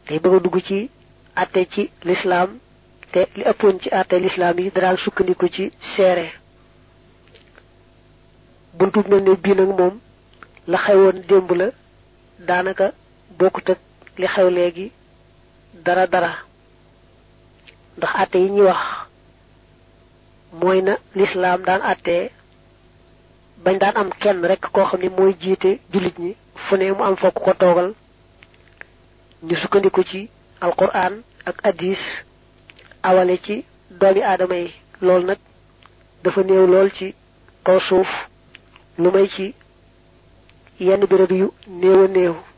day bëgg a dugg ci atte ci lislaam te li ëppoon ci atte lislaam yi daan sukkandiku ci seere buntu mel ne bii nag moom la xewoon démb la daanaka bokkut ak li xew léegi dara dara ndax atte yi ñuy wax mooy na lislaam daan attee bañ daan am kenn rek koo xam ne mooy jiite jullit ñi fu ne mu am fokk ko toogal ñu sukkandiku ci alquran ak hadis awale ci doomi aadama yi loolu nag dafa néew lool ci kaw suuf lu may ci yenn béréb yu néew a néew